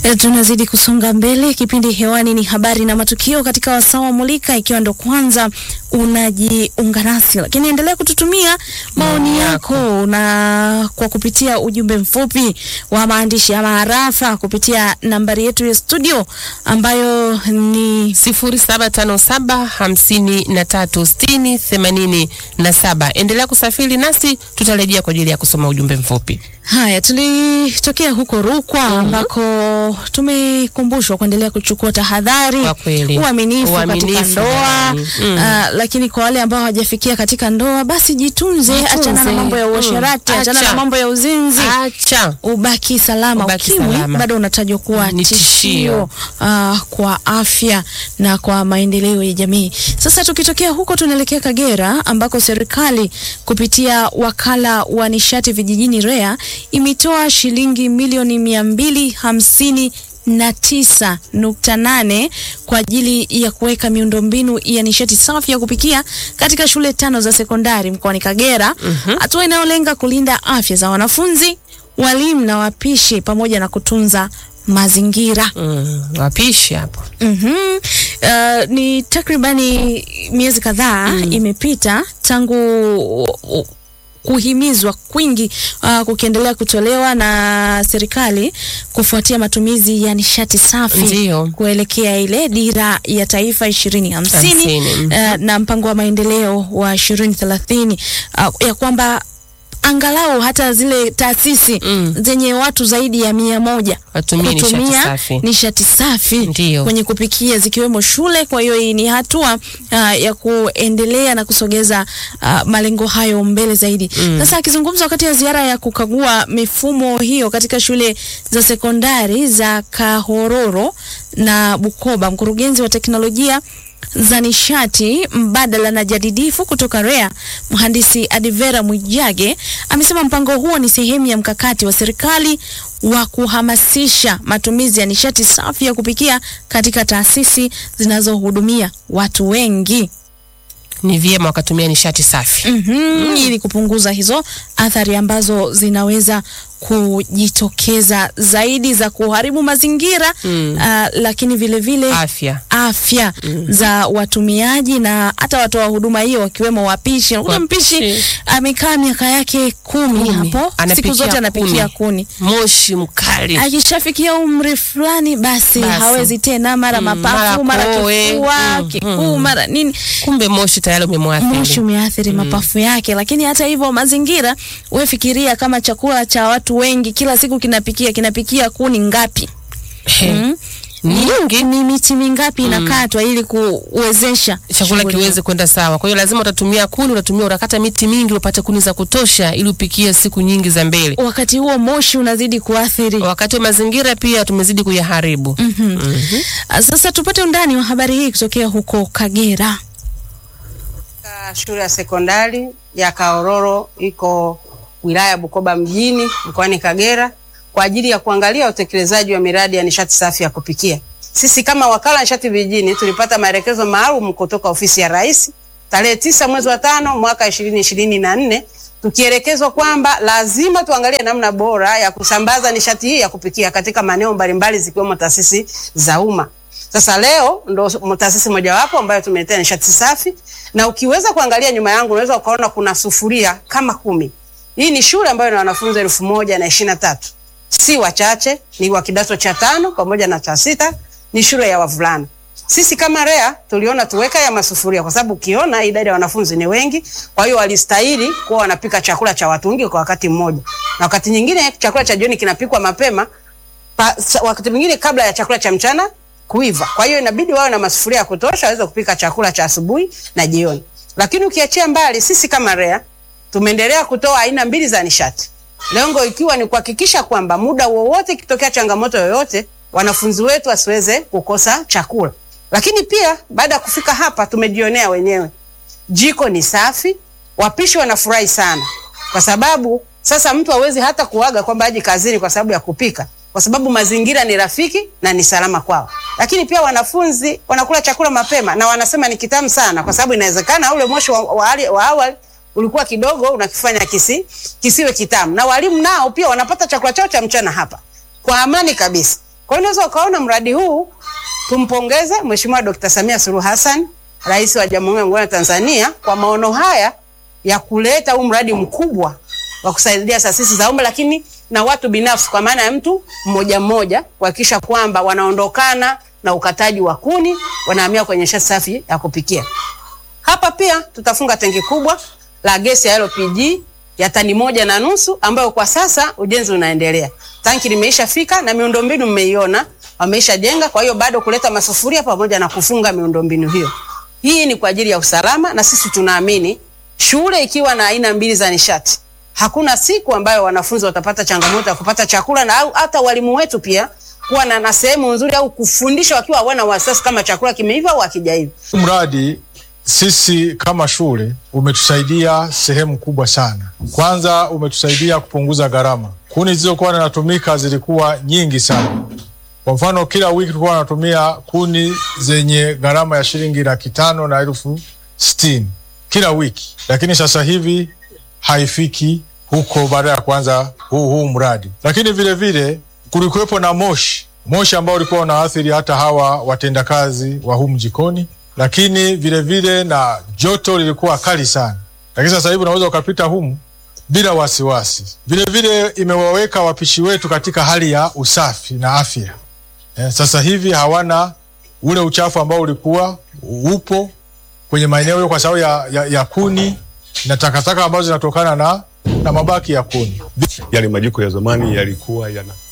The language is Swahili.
E, tunazidi kusonga mbele. Kipindi hewani ni habari na matukio katika wasaa wa Mulika, ikiwa ndo kwanza unajiunga nasi, lakini endelea kututumia maoni yako na kwa kupitia ujumbe mfupi wa maandishi ama harafa kupitia nambari yetu ya studio ambayo ni sifuri saba tano saba hamsini na tatu sitini themanini na saba. Endelea kusafiri nasi, tutarejea kwa ajili ya kusoma ujumbe mfupi. Haya, tulitokea huko Rukwa ambako tumekumbushwa kuendelea kuchukua tahadhari, Kwa kweli. uaminifu katika Uaminifu, ndoa jamani. Mm. ah, lakini kwa wale ambao hawajafikia katika ndoa, basi jitunze, Jitunze. achana na mambo ya Mm. uasherati, achana Acha. na mambo ya uzinzi Acha ubaki salama. Ubaki Ukimwi salama. bado unatajwa kuwa Ni tishio tishio. uh, kwa afya na kwa maendeleo ya jamii. Sasa tukitokea huko tunaelekea Kagera ambako serikali kupitia wakala wa nishati vijijini REA imetoa shilingi milioni mia mbili hamsini na tisa nukta nane kwa ajili ya kuweka miundombinu ya nishati safi ya kupikia katika shule tano za sekondari mkoani Kagera, hatua inayolenga kulinda afya za wanafunzi, walimu na wapishi pamoja na kutunza mazingira. mm, wapishi hapo Mhm. Uh, ni takribani miezi kadhaa imepita tangu uh, kuhimizwa kwingi uh, kukiendelea kutolewa na serikali kufuatia matumizi ya nishati safi Ndio. kuelekea ile dira ya taifa ishirini hamsini Hamsini, mhm. uh, na mpango wa maendeleo wa ishirini thelathini uh, ya kwamba angalau hata zile taasisi Mm. zenye watu zaidi ya mia moja Watumie nishati kutumia safi. nishati safi Ndio. kwenye kupikia zikiwemo shule. Kwa hiyo hii ni hatua uh, ya kuendelea na kusogeza uh, malengo hayo mbele zaidi. Sasa akizungumza wakati ya ziara ya kukagua mifumo hiyo katika shule za sekondari za Kahororo na Bukoba, mkurugenzi wa teknolojia za nishati mbadala na jadidifu kutoka REA mhandisi Adivera Mwijage amesema mpango huo ni sehemu ya mkakati wa serikali wa kuhamasisha matumizi ya nishati safi ya kupikia katika taasisi zinazohudumia watu wengi. ni vyema wakatumia nishati safi. Mhm, ili kupunguza hizo athari ambazo zinaweza kujitokeza zaidi za kuharibu mazingira Mm. ah, lakini vile vile Afya afya za watumiaji na hata watoa huduma hiyo wakiwemo wapishi. Unakuta Wapishi. mpishi amekaa miaka yake kumi Kumi. hapo, siku Anapikia zote anapikia kuni. kuni. moshi mkali Akishafikia umri fulani, basi, Basi. hawezi tena, mara Mm, mapafu, mara mara koe. kifua Mm, kikuu, mm. mara nini kumbe moshi tayari umemwathiri. moshi umeathiri mapafu yake. Lakini hata hivyo mazingira, wewe fikiria kama chakula cha watu wengi kila siku kinapikia kinapikia kuni ngapi? He, Mm. nyingi Ni miti mingapi inakatwa ili kuwezesha chakula shughuli kiweze kwenda sawa. Kwa hiyo lazima utatumia kuni, utatumia utakata miti mingi upate kuni za kutosha ili upikie siku nyingi za mbele. wakati huo moshi unazidi kuathiri. Wakati wa mazingira pia tumezidi kuyaharibu. Mhm. Ah, Sasa tupate undani wa habari hii kutokea huko Kagera. Katika shule ya sekondari ya Kaororo iko wilaya ya Bukoba mjini mkoani Kagera kwa ajili ya kuangalia utekelezaji wa miradi ya nishati safi ya kupikia. Sisi kama wakala wa nishati vijijini tulipata maelekezo maalum kutoka ofisi ya Rais tarehe tisa mwezi wa tano mwaka ishirini ishirini na nne tukielekezwa kwamba lazima tuangalie namna bora ya kusambaza nishati hii ya kupikia katika maeneo mbalimbali zikiwemo taasisi za umma. Sasa leo ndo taasisi mojawapo ambayo tumeletea nishati safi, na ukiweza kuangalia nyuma yangu unaweza ukaona kuna sufuria kama kumi. Hii ni shule ambayo ina wanafunzi elfu moja na ishirini na tatu, si wachache, ni wa kidato cha tano pamoja na cha sita, ni shule ya wavulana. Sisi kama REA tuliona tuweka ya masufuria kwa sababu ukiona idadi ya wanafunzi ni wengi, kwa hiyo walistahili kuwa wanapika chakula cha watu wengi kwa wakati mmoja, na wakati nyingine chakula cha jioni kinapikwa mapema pa, sa, wakati mwingine kabla ya chakula cha mchana kuiva. Kwa hiyo inabidi wawe na masufuria ya kutosha waweze kupika chakula cha asubuhi na jioni. Lakini ukiachia mbali, sisi kama REA tumeendelea kutoa aina mbili za nishati, lengo ikiwa ni kuhakikisha kwamba muda wowote ikitokea changamoto yoyote, wanafunzi wetu wasiweze kukosa chakula. Lakini pia baada ya kufika hapa tumejionea wenyewe, jiko ni safi, wapishi wanafurahi sana, kwa sababu sasa mtu hawezi hata kuaga kwamba aje kazini kwa sababu ya kupika, kwa sababu mazingira ni rafiki na ni salama kwao. Lakini pia wanafunzi wanakula chakula mapema na wanasema ni kitamu sana, kwa sababu inawezekana ule moshi wa, wa, ali- wa awali ulikuwa kidogo unakifanya kisi, kisiwe kitamu, na walimu nao pia wanapata chakula chao cha mchana hapa kwa amani kabisa. Kwa hiyo unaweza ukaona mradi huu, tumpongeze Mheshimiwa Dr. Samia Suluhu Hassan, Rais wa Jamhuri ya Muungano wa Tanzania kwa maono haya ya kuleta huu mradi mkubwa wa kusaidia taasisi za umma lakini na watu binafsi kwa maana ya mtu mmoja mmoja kuhakikisha kwamba wanaondokana na ukataji wa kuni, wanahamia kwenye nishati safi ya kupikia. Hapa pia tutafunga tenki kubwa la gesi ya LPG ya tani moja na nusu ambayo kwa sasa ujenzi unaendelea. Tanki limeisha fika na miundombinu mmeiona, wameisha jenga. Kwa hiyo bado kuleta masufuria pamoja na kufunga miundombinu hiyo. Hii ni kwa ajili ya usalama, na sisi tunaamini shule ikiwa na aina mbili za nishati, hakuna siku ambayo wanafunzi watapata changamoto ya kupata chakula, na au hata walimu wetu pia kuwa na, na sehemu nzuri au kufundisha wakiwa hawana wasiwasi kama chakula kimeiva au hakijaiva. Mradi sisi kama shule umetusaidia sehemu kubwa sana. Kwanza umetusaidia kupunguza gharama. Kuni zilizokuwa zinatumika zilikuwa nyingi sana. Kwa mfano, kila wiki tulikuwa tunatumia kuni zenye gharama ya shilingi laki tano na elfu sitini kila wiki, lakini sasa hivi haifiki huko baada ya kuanza huu, huu mradi. Lakini vile vile kulikuwepo na moshi moshi ambao ulikuwa unaathiri hata hawa watendakazi wa humu jikoni, lakini vile vile na joto lilikuwa kali sana, lakini sasa hivi unaweza ukapita humu bila wasiwasi. Vile vile imewaweka wapishi wetu katika hali ya usafi na afya. Eh, sasa hivi hawana ule uchafu ambao ulikuwa upo kwenye maeneo hiyo kwa sababu ya, ya, ya kuni na takataka ambazo zinatokana na, na mabaki ya kuni. Yale majiko ya zamani yalikuwa yana